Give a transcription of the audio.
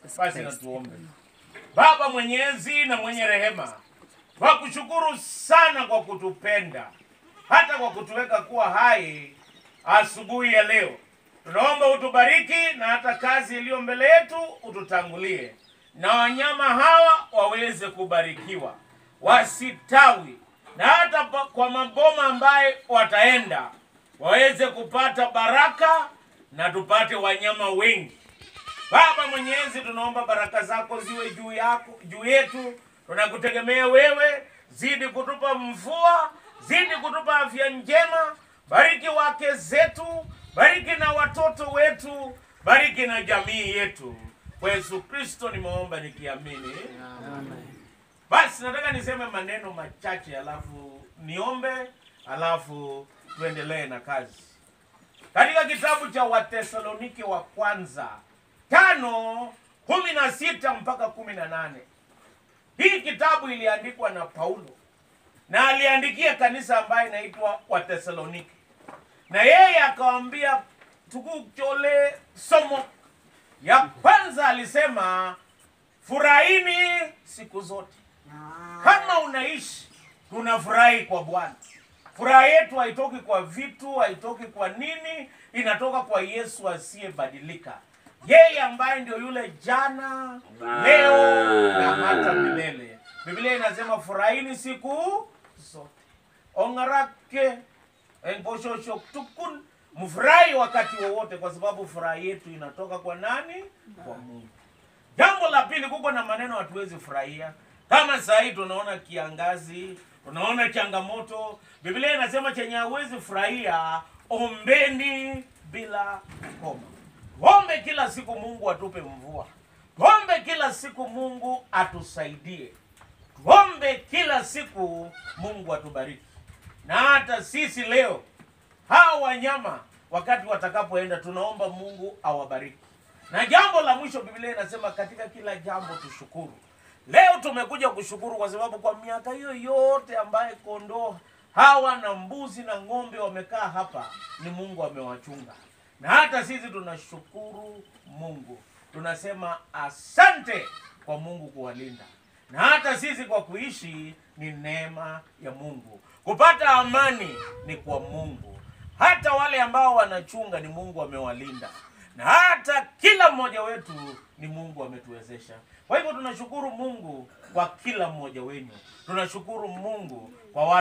Basi na tuombe. Baba mwenyezi na mwenye rehema, twakushukuru sana kwa kutupenda hata kwa kutuweka kuwa hai asubuhi ya leo. Tunaomba utubariki na hata kazi iliyo mbele yetu ututangulie, na wanyama hawa waweze kubarikiwa, wasitawi, na hata pa- kwa maboma ambaye wataenda waweze kupata baraka na tupate wanyama wengi. Baba Mwenyezi, tunaomba baraka zako ziwe juu yako juu yetu. Tunakutegemea wewe, zidi kutupa mvua, zidi kutupa afya njema. Bariki wake zetu, bariki na watoto wetu, bariki na jamii yetu. Kwa Yesu Kristo nimeomba nikiamini. Basi nataka niseme maneno machache, alafu niombe, alafu tuendelee na kazi katika kitabu cha Watesalonike wa kwanza tano kumi na sita mpaka kumi na nane. Hii kitabu iliandikwa na Paulo na aliandikia kanisa ambayo inaitwa Watesalonike, na yeye akawambia tukuchole somo ya kwanza. Alisema furahini siku zote. Kama unaishi tunafurahi kwa Bwana. Furaha yetu haitoki kwa vitu, haitoki kwa nini, inatoka kwa Yesu asiyebadilika, yeye ambaye ndio yule jana, leo na hata milele. Biblia inasema furahini siku zote, ongarake engoshosho tukun, mfurahi wakati wowote, kwa sababu furaha yetu inatoka kwa nani? Kwa Mungu. Jambo la pili, kuko na maneno hatuwezi furahia. Kama saa hii tunaona kiangazi, tunaona changamoto. Biblia inasema chenye hawezi furahia, ombeni bila koma. Tuombe kila siku Mungu atupe mvua, tuombe kila siku Mungu atusaidie, tuombe kila siku Mungu atubariki. Na hata sisi leo hawa wanyama wakati watakapoenda, tunaomba Mungu awabariki. Na jambo la mwisho, Biblia inasema katika kila jambo tushukuru. Leo tumekuja kushukuru kwa sababu kwa miaka hiyo yote ambaye kondoo hawa na mbuzi na ng'ombe wamekaa hapa, ni Mungu amewachunga, na hata sisi tunashukuru Mungu, tunasema asante kwa Mungu kuwalinda, na hata sisi kwa kuishi ni neema ya Mungu. Kupata amani ni kwa Mungu, hata wale ambao wanachunga ni Mungu amewalinda, na hata kila mmoja wetu ni Mungu ametuwezesha. Kwa hivyo tunashukuru Mungu kwa kila mmoja wenu, tunashukuru Mungu kwa wale